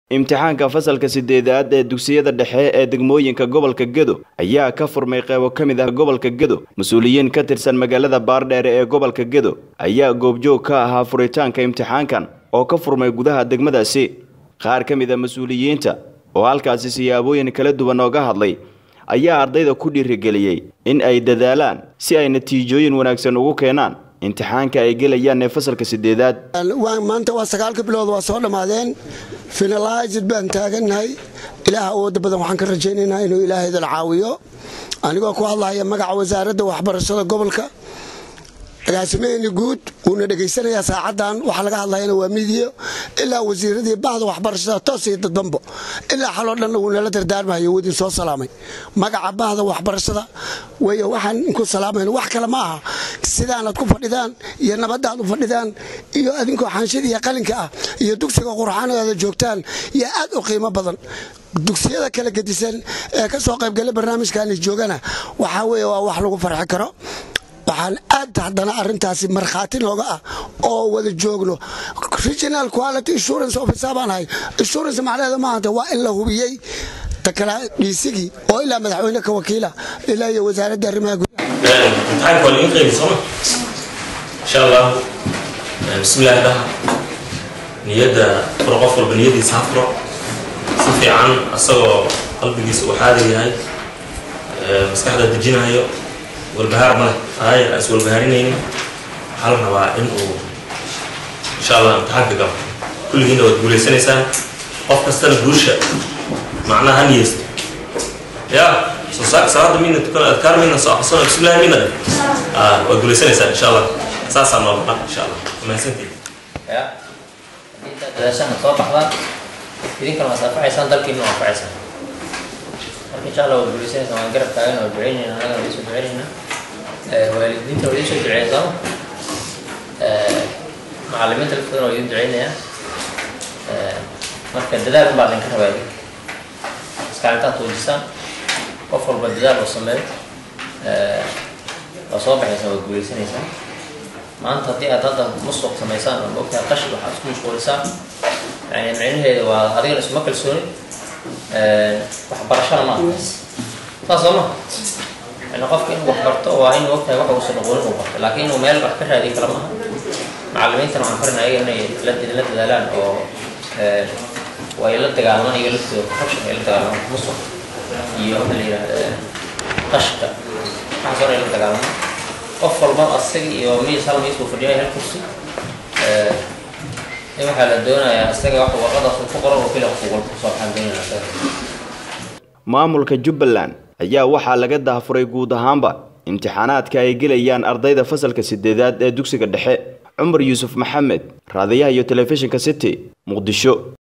imtixaanka fasalka sideedaad ee dugsiyada dhexe ee degmooyinka gobolka gedo ayaa ka furmay qeybo ka mid ah gobolka gedo mas-uuliyiin ka tirsan magaalada baardheere ee gobolka gedo ayaa goobjoog ka ahaa furitaanka imtixaankan oo ka furmay gudaha degmadaasi qaar ka mid a mas-uuliyiinta oo halkaasi siyaabooyin kala duwan ooga hadlay ayaa ardayda ku dhiirigeliyey in ay dadaalaan si ay natiijooyin wanaagsan ugu keenaan imtixaanka ay gelayaan ee fasalka sideedaad maanta waa sagaalka bilood waa soo dhammaadeen finalaizid baan taagannahay ilaah awoodda badan waxaan ka rajaynaynaa inuu ilaahaydan caawiyo anigoo ku hadlaya magaca wasaaradda waxbarashada gobolka agaasimaheeni guud wuuna dhegaysanayaa saacaddan waxaa laga hadlayana waa midiyo ilaa wasiiradii bahda waxbarashada toos iyo dadbanbo ilaa xaloo dhanna wuu nala dardaarmayo wuu idin soo salaamay magaca bahda waxbarashada wey waxaan inku salaamayno wax kale ma aha sidaanad ku fadhidaan iyo nabadaad u fadhidaan iyo adinkoo xaanshida iyo qalinka ah iyo dugsiga qurxaanaada joogtaan iyo aad u qiimo badan dugsiyada kala gedisan ee ka soo qaybgala barnaamijkaani joogana waxaa weye waa wax lagu farxi karo waxaan aad haddana arintaasi markhaati nooga ah oo wada joogno regional quality insurance officer baan ahay insurance macnaheeda maahanta waa in la hubiyey takala dhiisigii oo ilaa madaxweyne ka wakiila ilaa iyo wasaaradda arrimaha gudaha imtixaanka waa laga qeybi sooma insha allah bismillahi dhaha niyadda furo qof walba niyadiisa ha furo si fiican asagoo qalbigiisa uu xaadir yahay maskaxda dejinayo walbahaar male aayar aan is walbahaarinaynin waxaa la rabaa in uu insha allah imtixaanka galo kulligiina waad guulaysanaysaan qof kastana guusha macnaha ha niyeysta ya soo saak salaada mina tukan adkaar mina soo aqrisano bismillahi mina waad guulaysanaysaan insha allah saasaa noo baqa insha allah mahadsantiin ya intaad dadaashaha soo baxdaan idinkana waad anfacaysaan dalkiina waa anfacaysaan marka insha allah waad guulaysanaysaan waan garab taagan waa duceynayna annaga waa soo duceynayna waalidiinta waa idin soo duceeya sooma macalimiinta laftooda waa idin duceynaya marka dadaal unbaa idinka rabaa idinka iskaalintaad tuujisaan qof walba dadaal oo sameeyo waa soo baxaysaan waad guulaysanaysaan maanta haddii aad hadda musuq samaysaan oo maogtahay qashid waxaad isku mashquulisaan yani micnaheeda waa adigana isuma kalsooni waxbarashana ma adkays saas soo ma yani qofka inuu wax barto waa inuu ogtahay wax uusan aqoonin uu barto laakiin inuu meel wax ka raadiyo kala maaha macalimiintana waxaan farin ayaga inay la dadaalaan oo way la dagaalmaan iyaga laftooda corruption ay la dagaalmaan musuq iyo waxa la yidhahda qashka waxaas hore ay la dagaalmaan qof walba asaga iyo miis hal miis buu fadhiyay hal kursi in waxaa la doonayaa isaga wax warqadaas ku qoran oo keliya qofku walba kusoo baxaan doonaya asaga maamulka jubbaland ayaa waxaa laga daafuray guud ahaanba imtixaanaadka ay gelayaan ardayda fasalka sideedaad ee dugsiga dhexe cumar yuusuf maxamed raadiyaha iyo telefishinka city muqdisho